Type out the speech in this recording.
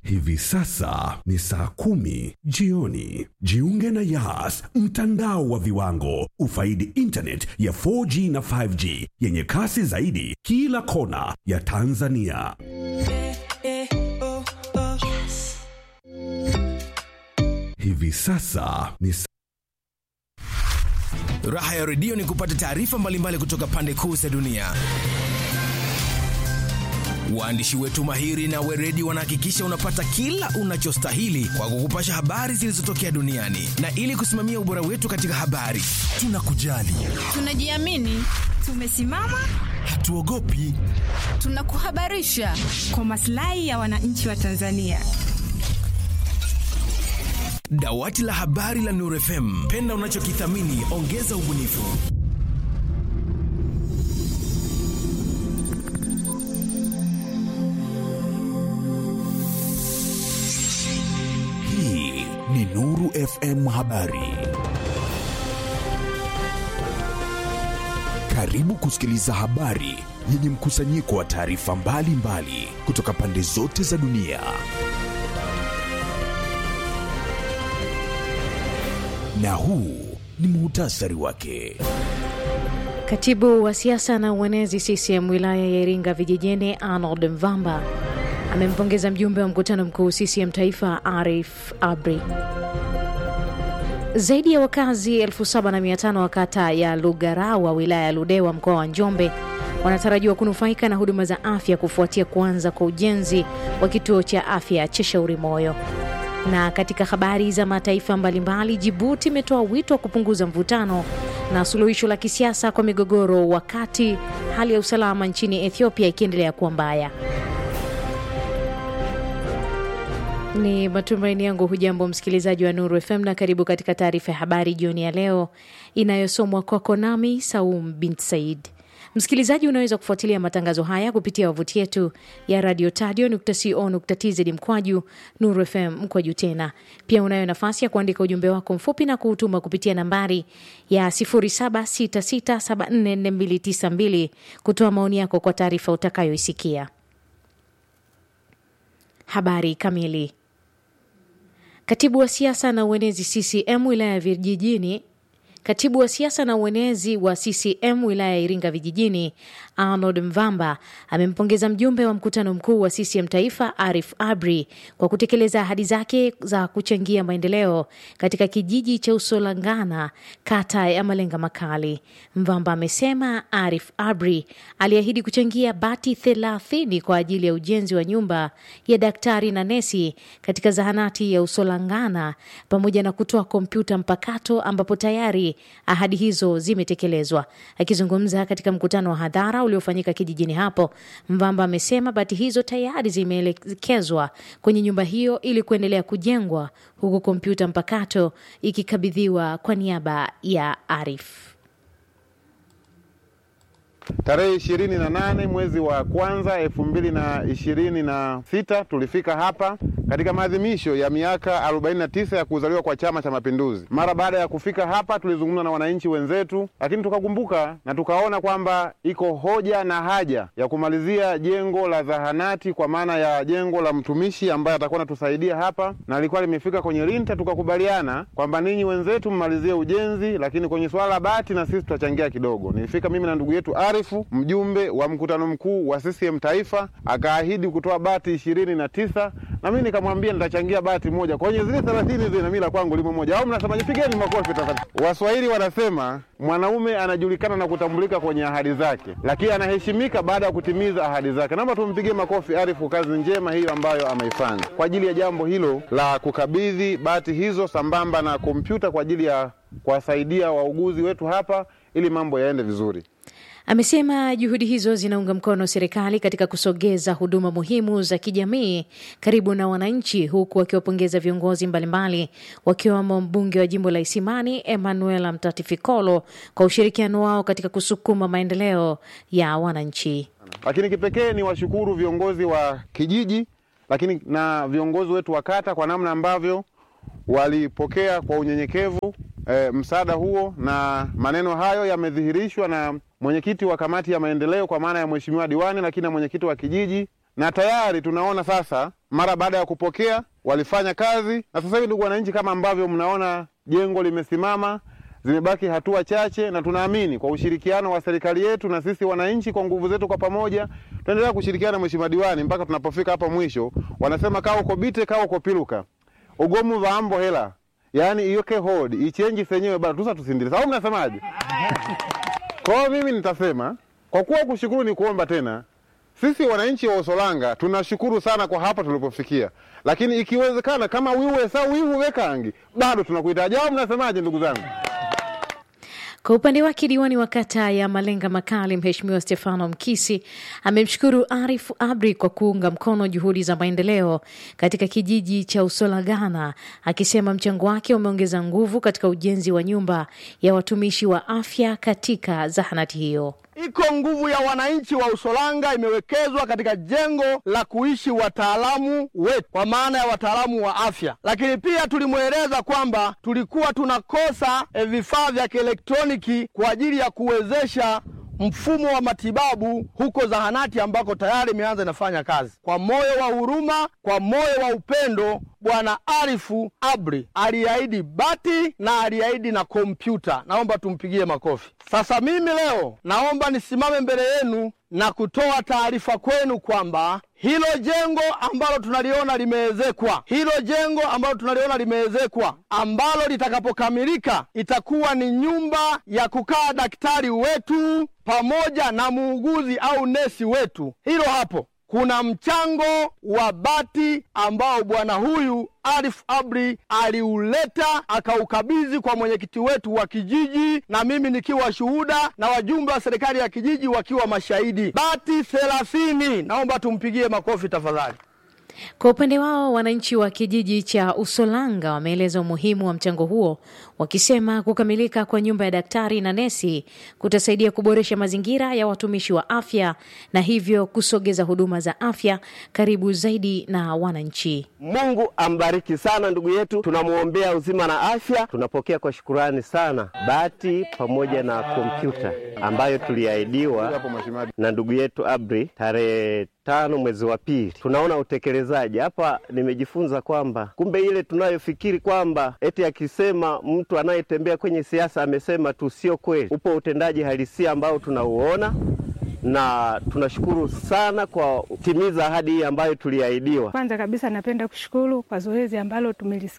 Hivi sasa ni saa kumi jioni. Jiunge na Yas, mtandao wa viwango. Ufaidi internet ya 4G na 5G yenye kasi zaidi kila kona ya Tanzania. Hivi sasa ni saa Raha ya redio ni kupata taarifa mbalimbali kutoka pande kuu za dunia. Waandishi wetu mahiri na weredi wanahakikisha unapata kila unachostahili kwa kukupasha habari zilizotokea duniani, na ili kusimamia ubora wetu katika habari, tunakujali, Tunajiamini, tumesimama, hatuogopi. tunakuhabarisha kwa maslahi ya wananchi wa Tanzania. Dawati la habari la Nuru FM, penda unachokithamini, ongeza ubunifu. Hii ni Nuru FM Habari. Karibu kusikiliza habari yenye mkusanyiko wa taarifa mbalimbali kutoka pande zote za dunia. Na huu ni muhtasari wake. Katibu wa siasa na uenezi CCM wilaya ya Iringa vijijini Arnold Mvamba amempongeza mjumbe wa mkutano mkuu CCM taifa Arif Abri. Zaidi ya wakazi 7500 wa kata ya Lugarawa wilaya ya Ludewa mkoa wa Njombe wanatarajiwa kunufaika na huduma za afya kufuatia kuanza kwa ujenzi wa kituo cha afya cha Shauri Moyo. Na katika habari za mataifa mbalimbali, Jibuti imetoa wito wa kupunguza mvutano na suluhisho la kisiasa kwa migogoro, wakati hali ya usalama nchini Ethiopia ikiendelea kuwa mbaya. Ni matumaini yangu hujambo msikilizaji wa Nuru FM na karibu katika taarifa ya habari jioni ya leo inayosomwa kwako nami Saum bint Said. Msikilizaji, unaweza kufuatilia matangazo haya kupitia wavuti yetu ya radio tadio.co.tz mkwaju Nuru FM mkwaju tena. Pia unayo nafasi ya kuandika ujumbe wako mfupi na kuutuma kupitia nambari ya 0766744292 kutoa maoni yako kwa taarifa utakayoisikia. Habari kamili. Katibu wa siasa na uenezi CCM wilaya ya vijijini Katibu wa siasa na uenezi wa CCM wilaya ya Iringa vijijini Arnold Mvamba amempongeza mjumbe wa mkutano mkuu wa CCM taifa Arif Abri kwa kutekeleza ahadi zake za kuchangia maendeleo katika kijiji cha Usolangana kata ya Malenga Makali. Mvamba amesema Arif Abri aliahidi kuchangia bati thelathini kwa ajili ya ujenzi wa nyumba ya daktari na nesi katika zahanati ya Usolangana pamoja na kutoa kompyuta mpakato ambapo tayari ahadi hizo zimetekelezwa. Akizungumza katika mkutano wa hadhara uliofanyika kijijini hapo, Mvamba amesema bati hizo tayari zimeelekezwa kwenye nyumba hiyo ili kuendelea kujengwa, huku kompyuta mpakato ikikabidhiwa kwa niaba ya Arif. Tarehe ishirini na nane mwezi wa kwanza elfu mbili na ishirini na sita tulifika hapa katika maadhimisho ya miaka 49 ya kuzaliwa kwa Chama cha Mapinduzi. Mara baada ya kufika hapa, tulizungumza na wananchi wenzetu, lakini tukakumbuka na tukaona kwamba iko hoja na haja ya kumalizia jengo la zahanati, kwa maana ya jengo la mtumishi ambaye atakuwa anatusaidia hapa, na alikuwa limefika kwenye linta. Tukakubaliana kwamba ninyi wenzetu mmalizie ujenzi, lakini kwenye swala la bati na sisi tutachangia kidogo. Nilifika mimi na ndugu yetu Arifu, mjumbe wa mkutano mkuu wa CCM taifa, akaahidi kutoa bati ishirini na tisa na mimi nikamwambia nitachangia bati moja kwenye zile thelathini zile, na mimi la kwangu limo moja. Au mnasemaje? Pigeni makofi tafadhali. Waswahili wanasema mwanaume anajulikana na kutambulika kwenye ahadi zake, lakini anaheshimika baada ya kutimiza ahadi zake. Naomba tumpigie makofi Arifu, kazi njema hiyo ambayo ameifanya kwa ajili ya jambo hilo la kukabidhi bati hizo sambamba na kompyuta kwa ajili ya kuwasaidia wauguzi wetu hapa ili mambo yaende vizuri. Amesema juhudi hizo zinaunga mkono serikali katika kusogeza huduma muhimu za kijamii karibu na wananchi, huku akiwapongeza viongozi mbalimbali wakiwemo mbunge wa jimbo la Isimani Emmanuel Mtatifikolo kwa ushirikiano wao katika kusukuma maendeleo ya wananchi. Lakini kipekee ni washukuru viongozi wa kijiji, lakini na viongozi wetu wa kata kwa namna ambavyo walipokea kwa unyenyekevu e, msaada huo, na maneno hayo yamedhihirishwa na mwenyekiti wa kamati ya maendeleo kwa maana ya mheshimiwa diwani, lakini na mwenyekiti wa kijiji, na tayari tunaona sasa mara baada ya kupokea walifanya kazi, na sasa hivi, ndugu wananchi, kama ambavyo mnaona jengo limesimama, zimebaki hatua chache, na tunaamini kwa ushirikiano wa serikali yetu na sisi wananchi, kwa nguvu zetu kwa pamoja, tutaendelea kushirikiana na mheshimiwa diwani mpaka tunapofika hapo mwisho. Wanasema kaa uko bite kaa uko piluka ugomu vaambo hela, yaani iyoke hodi ichenji senyewe bado tusa tusindile. Sawa, mnasemaje? Kwa hiyo mimi nitasema kwa kuwa kushukuru ni kuomba tena. Sisi wananchi wa Usolanga tunashukuru sana kwa hapa tulipofikia, lakini ikiwezekana kama wiwe sa wivu wekangi bado tunakuhitaji. Au mnasemaje ndugu zangu? Kwa upande wake diwani wa kata ya Malenga Makali, Mheshimiwa Stefano Mkisi amemshukuru Arif Abri kwa kuunga mkono juhudi za maendeleo katika kijiji cha Usolagana, akisema mchango wake umeongeza nguvu katika ujenzi wa nyumba ya watumishi wa afya katika zahanati hiyo. Iko nguvu ya wananchi wa Usolanga imewekezwa katika jengo la kuishi wataalamu wetu, kwa maana ya wataalamu wa afya. Lakini pia tulimweleza kwamba tulikuwa tunakosa e, vifaa vya kielektroniki kwa ajili ya kuwezesha mfumo wa matibabu huko zahanati ambako tayari imeanza inafanya kazi. Kwa moyo wa huruma, kwa moyo wa upendo, Bwana Arifu Abri aliahidi bati na aliahidi na kompyuta. Naomba tumpigie makofi. Sasa mimi leo naomba nisimame mbele yenu na kutoa taarifa kwenu kwamba hilo jengo ambalo tunaliona limeezekwa, hilo jengo ambalo tunaliona limeezekwa, ambalo litakapokamilika itakuwa ni nyumba ya kukaa daktari wetu pamoja na muuguzi au nesi wetu. Hilo hapo kuna mchango wa bati ambao bwana huyu Arif Abri aliuleta akaukabidhi kwa mwenyekiti wetu wa kijiji, na mimi nikiwa shuhuda na wajumbe wa serikali ya kijiji wakiwa mashahidi. Bati thelathini. Naomba tumpigie makofi tafadhali. Kwa upande wao wananchi wa kijiji cha Usolanga wameeleza umuhimu wa mchango huo, wakisema kukamilika kwa nyumba ya daktari na nesi kutasaidia kuboresha mazingira ya watumishi wa afya na hivyo kusogeza huduma za afya karibu zaidi na wananchi. Mungu ambariki sana ndugu yetu, tunamwombea uzima na afya. Tunapokea kwa shukurani sana bati pamoja na kompyuta ambayo tuliahidiwa na ndugu yetu Abri tarehe tano mwezi wa pili. Tunaona utekelezaji hapa. Nimejifunza kwamba kumbe ile tunayofikiri kwamba eti akisema mtu anayetembea kwenye siasa amesema tu, sio kweli. Upo utendaji halisia ambao tunauona na tunashukuru sana kwa kutimiza ahadi hii ambayo tuliahidiwa. Kwanza kabisa napenda kushukuru kwa zoezi ambalo tumelisikia